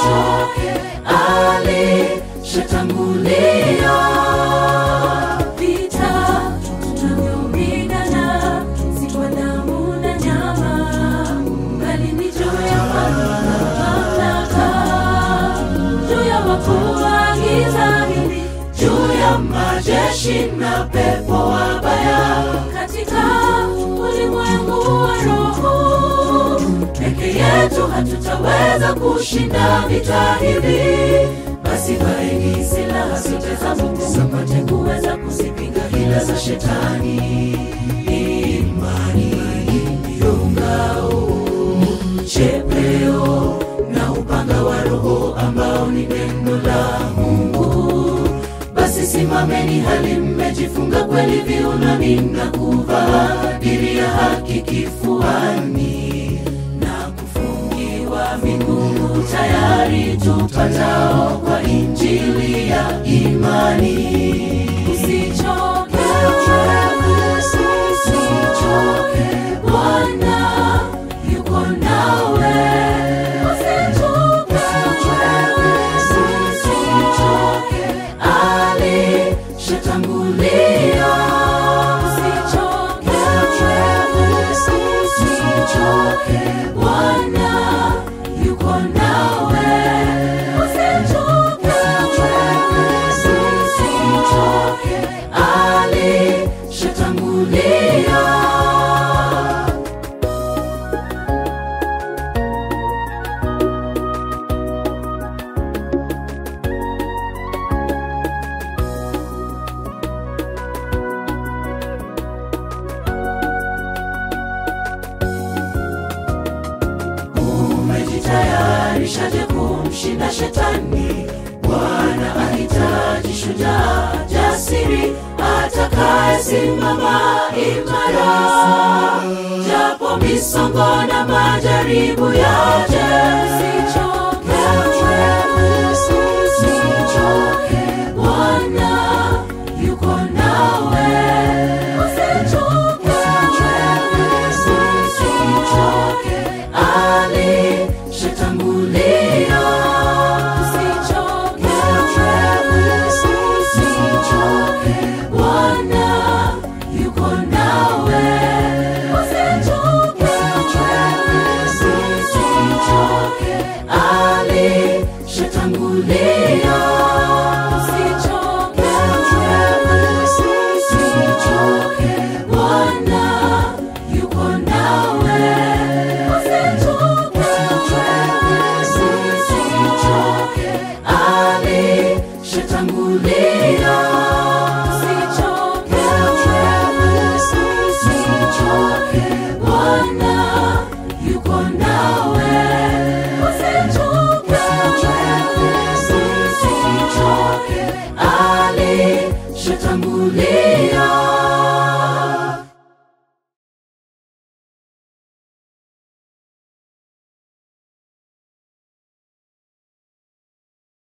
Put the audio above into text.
usichoke, alishatangulia. Vita tunavyopigana si kwa damu na nyama, bali ni juu ya falme na mamlaka, juu ya wakuu wa giza hili, juu ya majeshi na pepo wabaya katika ulimwengu wa roho. Peke yetu hatutaweza kushinda vita hivi, basi vaeni silaha zote za Mungu mpate kuweza kuzipinga hila za shetani. Imani ndiyo ngao, chepeo na upanga wa Roho ambao ni neno la Mungu. Basi simameni hali mmejifunga kweli viunoni na kuvaa diri ya haki kifuani na kufungiwa miguu tayari tupatao kwa injili ya imani. Usichoke, usichoke, Bwana yuko nawe. Usichoke, usichoke, alishatangulia. Usichoke, usichoke, Bwana yuko nawe. Usichoke, usichoke, alishatangulia. umejitayarishaje kumshinda shetani? Bwana ahitaji shujaa jasiri atakayesimama imara, japo misongo na majaribu yaje,